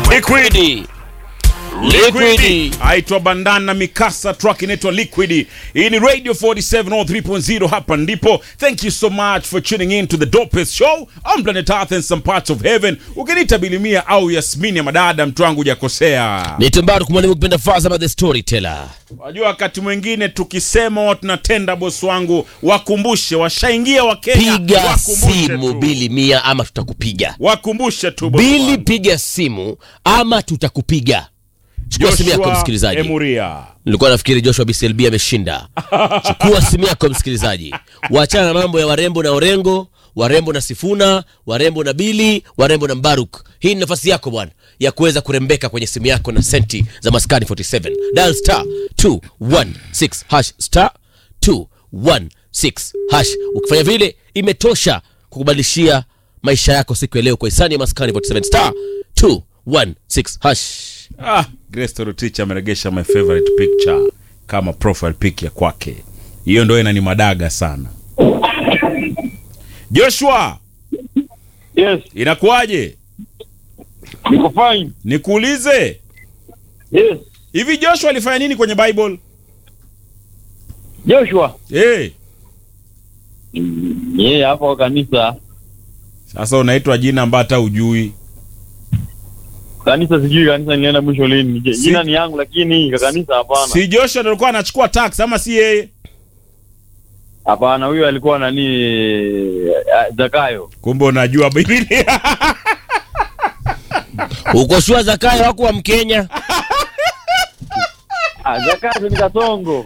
Liquidi. Liquidi. aitwa bandana mikasa truck inaitwa liquid hii ni radio 47 or 3.0 hapa ndipo thank you so much for tuning in to the dopest show on planet earth and some parts of heaven ukiniita bilimia au yasmini ya madada mtu wangu hujakosea Ni Tumbaru kumwalimu kupenda Fazama the storyteller. wajua wakati mwingine tukisema watu tunatenda bosi wangu wakumbushe washaingia wakenya Piga wakumbushe simu tu. bili mia ama tutakupiga. wakumbushe tu bosi Bili wangu. piga simu ama tutakupiga. Chukua simu yako Joshua msikilizaji. Emuria Nilikuwa nafikiri Joshua BCLB ameshinda. Chukua simu yako msikilizaji, wachana na mambo ya warembo na orengo, warembo na Sifuna, warembo na Bili, warembo na Mbaruk. Hii ni nafasi yako bwana ya kuweza kurembeka kwenye simu yako na senti za Maskani 47. Dial star 216 hash star 216 hash. Ukifanya vile imetosha kukubadilishia maisha yako siku ya leo kwa hisani ya Maskani 47 star 216 hash. Ah, Grace Torotich ameregesha my favorite picture kama profile pic ya kwake. Hiyo ndio inani madaga sana. Joshua, Yes, inakuwaje? niko fine. Nikuulize, Yes. hivi Joshua alifanya nini kwenye Bible? Joshua. Eh, Yeye hapa kwa kanisa. sasa unaitwa jina ambayo hata ujui. Kanisa sijui kanisa nilienda mwisho lini. Je, Si- Jina ni yangu lakini kwa kanisa hapana. Si Joshua ndio alikuwa anachukua tax ama si yeye? Hapana, huyo alikuwa nani eh, Zakayo. Kumbe unajua Biblia. Uko shua Zakayo wako wa Mkenya? Ah, Zakayo ni Kasongo.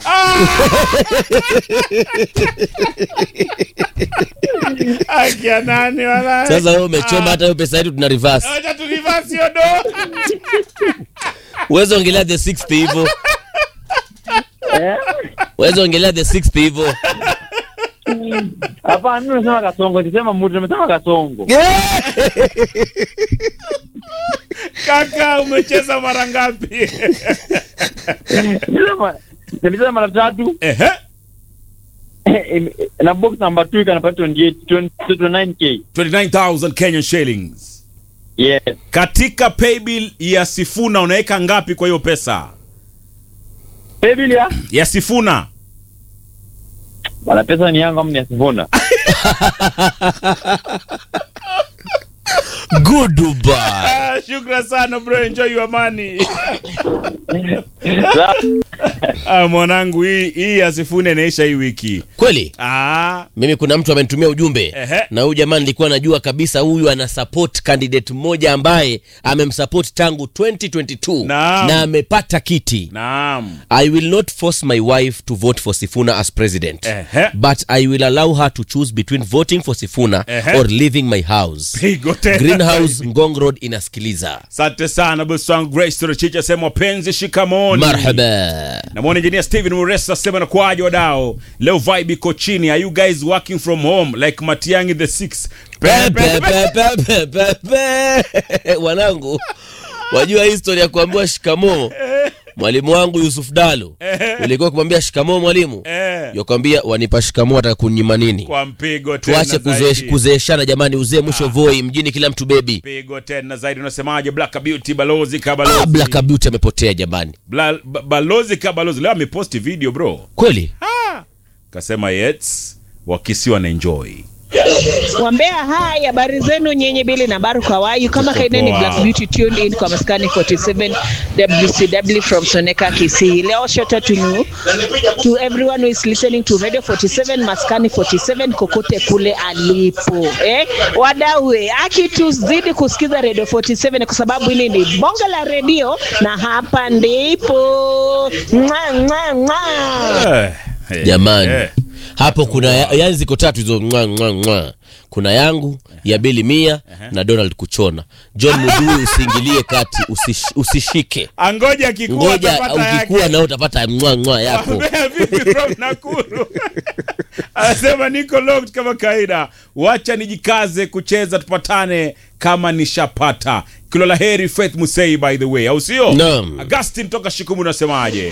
Akia nani wala? Sasa wewe umechoma hata hiyo pesa yetu tuna reverse. Acha tu reverse hiyo do. Uweze ongelea the sixth hivyo. Eh? Uweze ongelea the sixth hivyo. Hapana, mimi nasema Kasongo, nisema mtu nimesema Kasongo. Kaka umecheza mara ngapi? Nilisema nilisema mara tatu Ehe. na box number 2 ikanapata 28 20 29k. 29,000 Kenyan shillings. Yes. Katika paybill ya Sifuna unaweka ngapi kwa hiyo pesa? Biblia. Ya Sifuna. Bana pesa ni yangu ama ni ya Sifuna? Goodbye. Ah, shukran sana bro, enjoy your money. ah, mwanangu hii hii ya Sifuna inaisha hii wiki. Kweli? Ah, Mimi kuna mtu amenitumia ujumbe Ehe. na huyu jamaa nilikuwa najua kabisa huyu ana support candidate mmoja ambaye amemsupport tangu 2022 Naam. na amepata kiti. naam. I will not force my wife to vote for Sifuna as president. Ehe. But I will allow her to choose between voting for Sifuna Ehe. or leaving my house. Pigo tena. Greenhouse Ngong Road inasikiliza. Asante sana bosi wangu Grace Torochicha sema wapenzi shikamoni. Marhaba. namwona engineer Steven Muresa sema na kwaje wadao leo vibe iko chini are you guys working from home like Matiangi the six Pe- pe- Pe, pe- pe, pe, pe, pe, pe. Wanangu, wajua historia ya kuambiwa shikamoo. Mwalimu wangu Yusuf Dalo ulikuwa kumwambia shikamoo mwalimu, Eh, yakwambia wanipa shikamoo, ataka kunyima nini? kwa mpigo tena Tuache kuzoe- zaidi. kuzeeshana jamani, uzee mwisho voi, mjini kila mtu bebi. pigo tena zaidi unasemaje Black Beauty balozi kabalozi Ah, Black Beauty amepotea jamani, Bla, ba, balozi kabalozi leo ameposti video bro kweli kasema yets wakisiwa na enjoy Wambea hai, habari zenu nyenye Bili na Baru Kawayu, kama kaideni poa. Black Beauty tuned in kwa maskani 47 WCW from Soneka Kisii. Leo shout out to you, to everyone who is listening to Radio 47 maskani 47 kokote kule alipo eh, wadawe akituzidi kusikiza Radio 47 kwa sababu hili ni bonge la redio na hapa ndipo mwa, mwa, mwa. eh, eh, jamani. eh. Hapo kuna ya- yani ziko tatu hizo mwa, mwa, mwa. Kuna yangu ya Bili Mia na Donald Kuchona. John Mudui, usiingilie kati, usish, usishike, angoja akikua ngoja atapata ukikua yake. nao utapata mwa mwa yako. Wambea vipi from Nakuru? Anasema niko locked kama kawaida, wacha nijikaze kucheza, tupatane kama nishapata. Kilo la heri Faith Musei, by the way, au sio? Naam. Augustin toka Shikumu, unasemaje?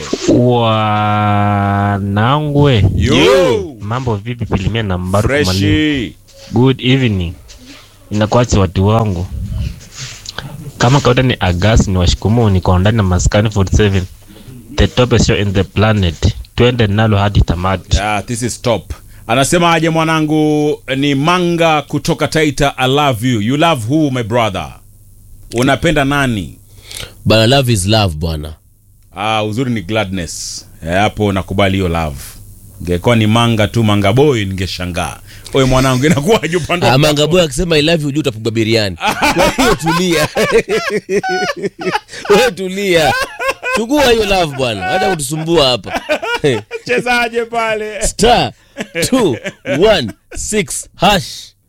Wanangwe, Yo, mambo vipi? Pilimia na Mbaruku Mwalimu. freshi. Good evening, inakuacha watu wangu. Kama kawaida ni Agas ni washikumu niko ndani na maskani 47. The top show in the planet. Twende nalo hadi tamati. Yeah, this is top. Anasema aje mwanangu ni manga kutoka Taita I love you. You love who my brother? Unapenda nani? bana love is love bwana Ah, uzuri ni gladness. Eh, hapo nakubali hiyo love. Ingekuwa ni manga tu manga boy ningeshangaa. Oye mwanangu inakuwaje upande wa- amangaboy akisema i love you juu utapigwa biriani kwa hiyo tulia wewe tulia chukua hiyo love bwana hata kutusumbua hapa chezaje pale? star 216 hash